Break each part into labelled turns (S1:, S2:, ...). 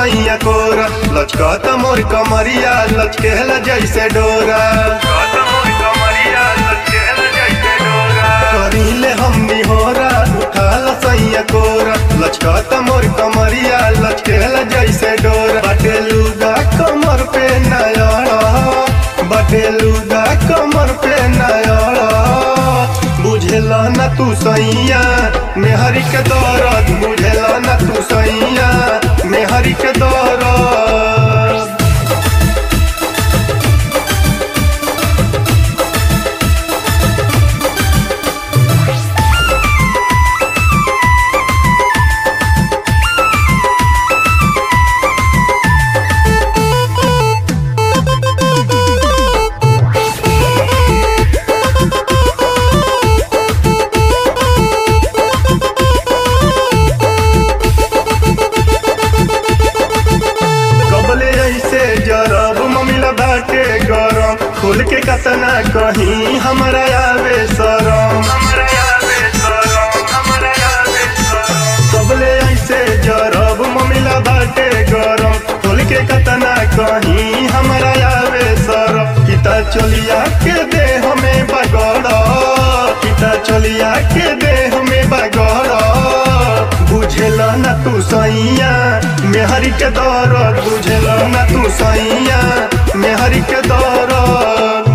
S1: सैया कोरा लचकत मोर कमरिया लचकेला जैसे डोरा करीले हमनी होरा उठाल सैया कोरा लचकत मोर कमरिया लचकेला जैसे डोरा बाटे लुगा कमर पे नयड़ा बाटे लुगा कमर पे नयड़ा बुझेला न तू सैया मेहरी के दौरत बुझेला न तू सैया मेहरी के दौरत कबले ऐसे जरब ममिला बाटे गरम खोल के कतना कहीं हमरा आवे शरम कबले ऐसे जरब ममिला बाटे गरम खोल के कतना कहीं हमरा आवे शरम किता चलिया के दे हमें बगड़ किता चलिया के दे हमें बगड़ बुझेला न तू सैया मेहरी के दौरत बुझेला न तू सैया मेहरी के दौरत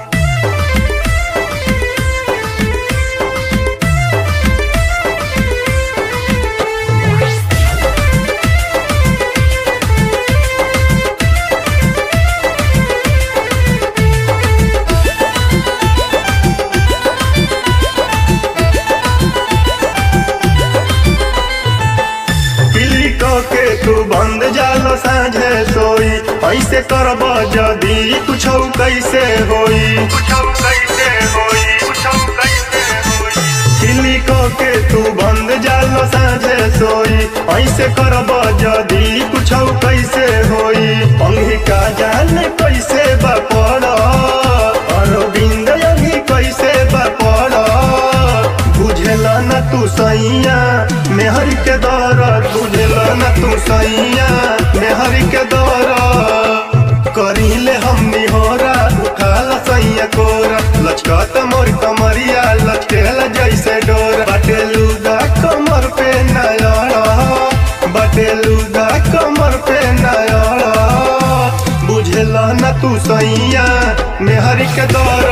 S1: किल्ली के तू बंद जाल साझे सोई ऐसे करब जदी कुछ कैसे होई किल्ली के तू बंद जाल साझे सोई ऐसे करब जदी कुछ कैसे होई अंगी का जान कैसे बपड़ अरविंद अंगी कैसे बपड़ बुझेला न तू सैया मेहर के दौरत बुझेला न तू सैया मेहर के दौरत करीले हमनी होरा उठाला सैया कोरा लचकत मोर कमरिया लचकेला जैसे डोरा बाटे लुगा कमर पे नयड़ा बाटे लुगा कमर पे नयड़ा बुझेला न तू सैया मेहर के दौरा